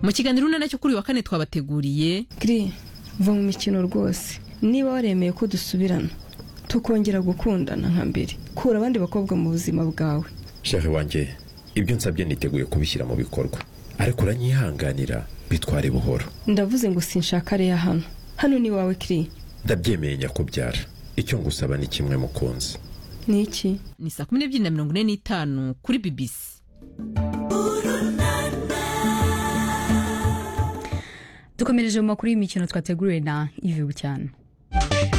mu kiganiro urunana cyo kuri uyu wa kane twabateguriye giri va mu mikino rwose niba waremeye ko dusubirana tukongera gukundana nka mbere kura abandi bakobwa mu buzima bwawe shehe wanjye ibyo nsabye niteguye kubishyira mu bikorwa ariko uranyihanganira bitware buhoro ndavuze ngo sinshaka reya hano hano ni wawe kiri ndabyemeye nyakubyara icyo ngusaba ni kimwe mukunzi ni iki ni saa kumi n'ebyiri na mirongo ine n'itanu kuri BBC dukomereje mu makuru y'imikino twateguriwe na ivi bucyana